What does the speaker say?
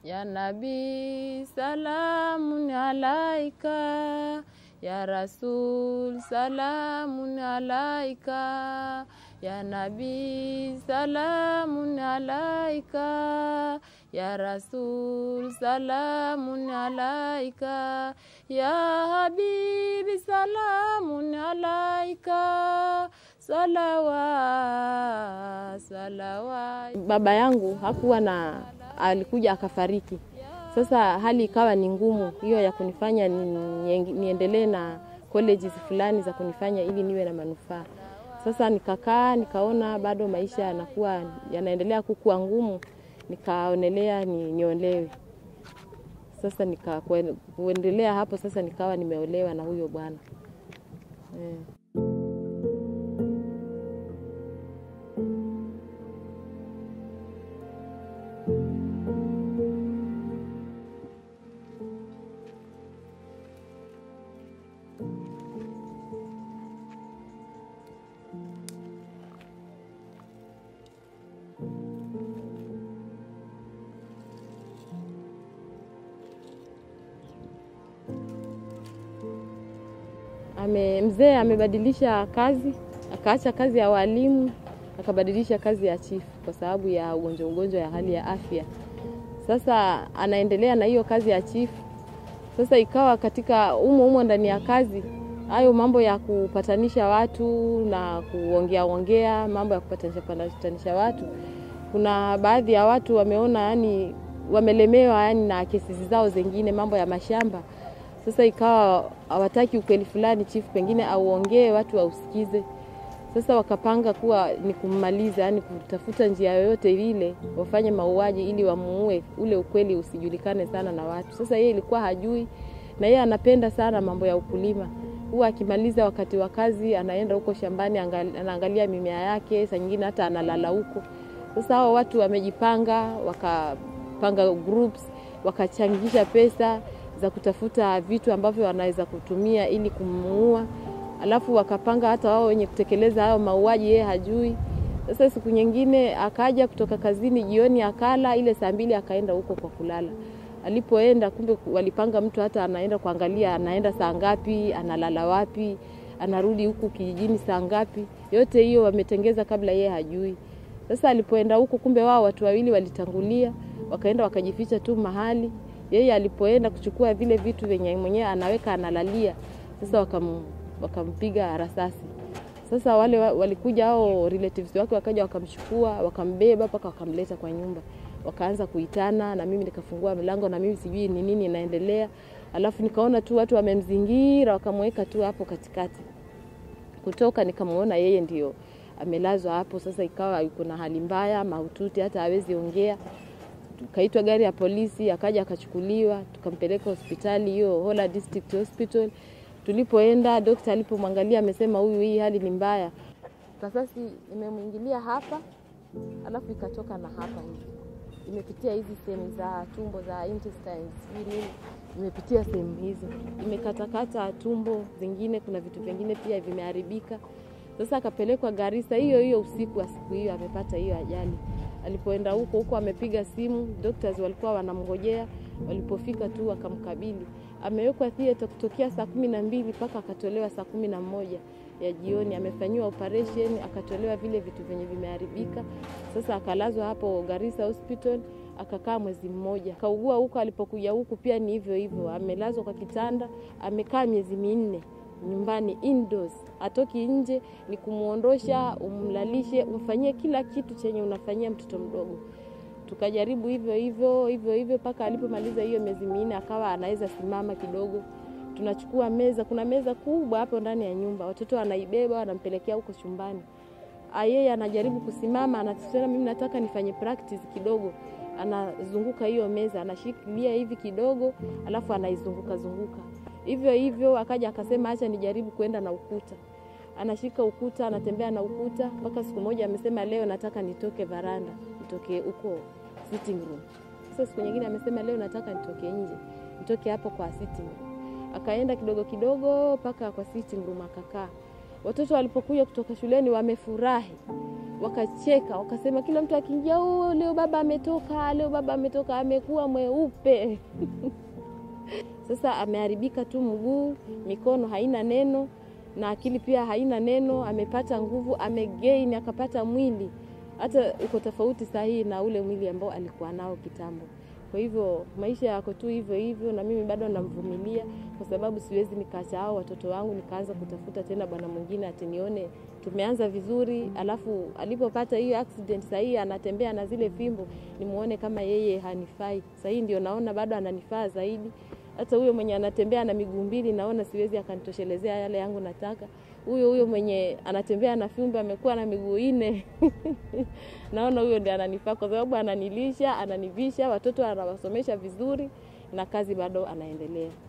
Ya Nabii salamun alaika, ya Rasul salamun alaika, ya Nabii salamun alaika, ya Rasul salamun alaika, ya Habibi salamun alaika, salawa salawa. Baba yangu hakuwa na alikuja akafariki. Sasa hali ikawa ni ngumu hiyo ya kunifanya ni, niendelee na colleges fulani za kunifanya ili niwe na manufaa. Sasa nikakaa nikaona bado maisha yanakuwa yanaendelea kukua ngumu, nikaonelea ni, niolewe. Sasa nika kuendelea hapo sasa nikawa nimeolewa na huyo bwana eh. Ame, mzee amebadilisha kazi, akaacha kazi ya walimu akabadilisha kazi ya chifu kwa sababu ya ugonjwa ugonjwa ya hali ya afya. Sasa anaendelea na hiyo kazi ya chifu. Sasa ikawa katika umo umo ndani ya kazi hayo mambo ya kupatanisha watu na kuongea ongea mambo ya kupatanisha patanisha watu, kuna baadhi ya watu wameona yani wamelemewa yani na kesi zao zingine, mambo ya mashamba sasa ikawa hawataki ukweli fulani chifu pengine auongee watu wausikize. Sasa wakapanga kuwa ni kummaliza, yani kutafuta njia yoyote ile wafanye mauaji ili wamuue, ule ukweli usijulikane sana na watu. Sasa yeye ilikuwa hajui, na yeye anapenda sana mambo ya ukulima. Huwa akimaliza wakati wa kazi anaenda huko shambani, anaangalia mimea yake, saa nyingine hata analala huko. Sasa hao watu wamejipanga, wakapanga groups, wakachangisha pesa za kutafuta vitu ambavyo wanaweza kutumia ili kumuua, alafu wakapanga hata wao wenye kutekeleza hayo mauaji, yeye hajui. Sasa siku nyingine akaja kutoka kazini jioni, akala ile saa mbili, akaenda huko kwa kulala. Alipoenda kumbe walipanga mtu hata anaenda kuangalia anaenda saa ngapi, analala wapi, anarudi huku kijijini saa ngapi. Yote hiyo wametengeza kabla yeye hajui. Sasa alipoenda huko, kumbe wao watu wawili walitangulia, wakaenda wakajificha tu mahali yeye alipoenda kuchukua vile vitu vyenye mwenyewe anaweka analalia, sasa wakam, wakampiga rasasi. Sasa wale walikuja hao relatives wake wakaja wakamchukua wakambeba mpaka wakamleta kwa nyumba, wakaanza kuitana, na mimi nikafungua mlango, na mimi sijui ni nini inaendelea. Alafu nikaona tu watu wamemzingira, wakamweka tu hapo katikati. Kutoka nikamuona yeye ndio amelazwa hapo. Sasa ikawa yuko na hali mbaya mahututi, hata hawezi ongea tukaitwa gari ya polisi, akaja akachukuliwa, tukampeleka hospitali hiyo Hola District Hospital. Tulipoenda daktari alipomwangalia amesema huyu, hii hali ni mbaya. Kasasi imemwingilia hapa, alafu ikatoka na hapa hivi, imepitia hizi sehemu za tumbo za intestines, hii nini, imepitia sehemu hizo, imekatakata tumbo, zingine kuna vitu vingine pia vimeharibika. Sasa akapelekwa Garissa hiyo hiyo usiku wa siku hiyo, amepata hiyo ajali alipoenda huko huko amepiga simu, doctors walikuwa wanamngojea. Walipofika tu wakamkabili, amewekwa theater kutokea saa kumi na mbili mpaka akatolewa saa kumi na moja ya jioni. Amefanyiwa operation akatolewa vile vitu vyenye vimeharibika. Sasa akalazwa hapo Garissa Hospital akakaa mwezi mmoja, kaugua huko. Alipokuja huku pia ni hivyo hivyo, amelazwa kwa kitanda, amekaa miezi minne nyumbani indoors, atoki nje, ni kumuondosha, umlalishe, umfanyie kila kitu chenye unafanyia mtoto mdogo. Tukajaribu hivyo hivyo hivyo hivyo mpaka alipomaliza hiyo miezi minne akawa anaweza simama kidogo. Tunachukua meza, kuna meza kubwa hapo ndani ya nyumba, watoto wanaibeba wanampelekea huko chumbani. Yeye anajaribu kusimama, anasema mimi nataka nifanye practice kidogo. Anazunguka hiyo meza, anashikilia hivi kidogo, alafu anaizunguka zunguka hivyo hivyo. Akaja akasema acha nijaribu kwenda na ukuta, anashika ukuta, anatembea na ukuta mpaka siku moja amesema leo nataka nitoke varanda, nitoke huko sitting room. Sasa siku nyingine amesema leo nataka nitoke nje, nitoke hapo kwa sitting room. Akaenda kidogo kidogo mpaka kwa sitting room akakaa. Watoto walipokuja kutoka shuleni wamefurahi, wakacheka, wakasema kila mtu akiingia, oh, leo baba ametoka, leo baba ametoka, amekuwa mweupe sasa ameharibika tu mguu, mikono haina neno na akili pia haina neno. Amepata nguvu, amegain, akapata mwili hata uko tofauti sahihi na ule mwili ambao alikuwa nao kitambo. Kwa hivyo maisha yako tu hivyo hivyo, na mimi bado namvumilia, kwa sababu siwezi nikaacha hao watoto wangu nikaanza kutafuta tena bwana mwingine ati nione tumeanza vizuri, alafu alipopata hiyo accident sahii anatembea na zile fimbo, nimuone kama yeye hanifai. Sahii ndio naona bado ananifaa zaidi. Hata huyo mwenye anatembea na miguu mbili naona siwezi akanitoshelezea yale yangu nataka. Huyo huyo mwenye anatembea na fimbo amekuwa na miguu nne naona huyo ndiye ananifaa, kwa sababu ananilisha, ananivisha, watoto anawasomesha vizuri, na kazi bado anaendelea.